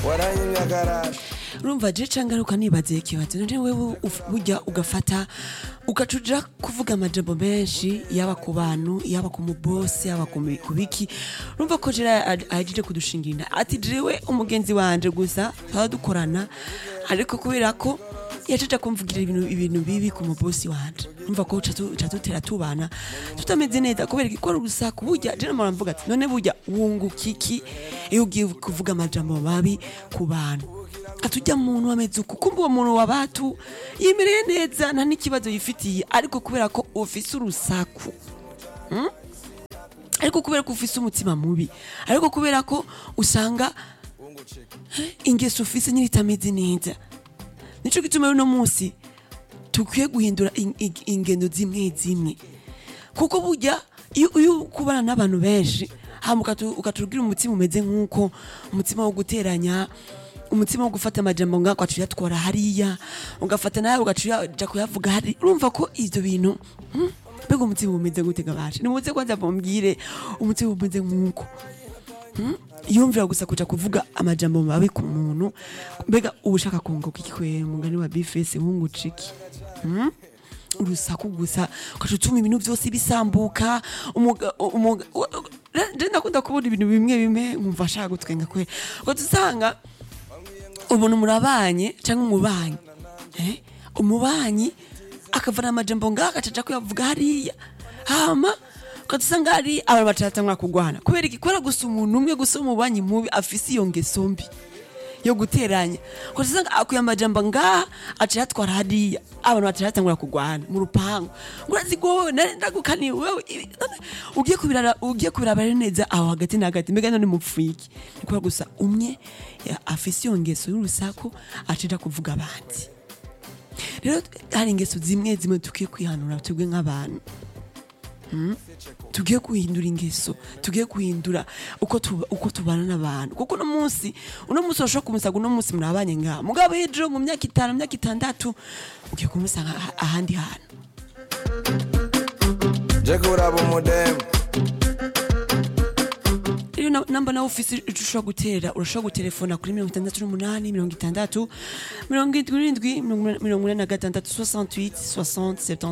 waranyimye akarara urumva je cangaruka nibaze ikibazo none wewe uf- burya ugafata ugacuja kuvuga amajambo menshi yaba ku bantu yaba ku mubosi yaba ku mi- ku biki urumva ko jera ahejeje kudushingira ati jewe umugenzi wanje gusa twaba dukorana ariko kubera ko yacaca kumvugira ibintu ibintu bibi ku mubosi wanje urumva ko ca dutera tubana tutameze neza kubera ko ari urusaku burya je namara mvuga ati none burya wunguka iki iyo ugiye kuvuga amajambo mabi ku bantu atujya muntu ameze uku kumva uwo muntu wa batu yimereye neza nta n'ikibazo yifitiye ariko kubera ko ufise urusaku Hmm? ariko kubera ko ufise umutima mubi ariko kubera ko usanga eh, ingeso ufise nyine itameze neza nico gituma uno munsi tukwiye guhindura in- in- ingendo zimwe zimwe kuko burya iyo iyo kubana n'abantu benshi hama ukatu- ukatubwira umutima umeze nk'uko umutima wo guteranya umutima wo gufata amajambo ngako atuyatwara hariya ugafata nawe ugaca kuyavuga hari urumva ko ivyo bintu hmm, mbega umutima umeze gute gabashe nimuze kwanza mumbwire umutima umeze nk'uko Hmm? yumvira gusa kuja kuvuga amajambo mabi ku muntu mbega uba ushaka kunguka iki kwe mugani wa bifese wunguca iki Hmm? urusaku gusa ukaca utuma ibintu byose bisambuka umuga- umuga- u- u- je ndakunda kubona ibintu bimwe bimwe nkumva ashaka gutwenga kwe ugaca usanga ubona murabanye cyangwa umubanyi eh? umubanyi akavana amajambo ngaho agacaca kuyavuga hariya hama ukadusanga hari abantu batatangura kugwana kubera iki kubera gusa umuntu umwe gusa umubanyi mubi afise iyo ngeso mbi yo guteranya ukadusanga akuye amajambo ngaha aca yatwara hariya abantu baca batangura kugwana mu rupangu urazi ko wowe nari ndagukaniye wewe ibi- none ugiye kubirara ugiye kubiraba rero neza aho hagati na hagati mbega none mupfuye iki ni kubera gusa umwe ya- afise iyo ngeso y'urusaku acija kuvuga abandi rero hari ingeso zimwe zimwe tukwiye kwihanura twebwe nk'abantu Mm? tugiye guhindura ingeso tugiye guhindura uko tuba- uko tubana n'abantu kuko uno munsi uno munsi urashobora kumusaga uno munsi murabanye ngaha mugabo ejo mu myaka itanu mu myaka itandatu ugiye kumusanga aha- ahandi hantu je kuraba umudemu rero na- namba nawe ufise ico ushobora gutera urashobora gutelefona kuri mirongo itandatu n'umunani mirongo itandatu mirongo indwi n'indwi mirongo inani na gatandatu 68 60 70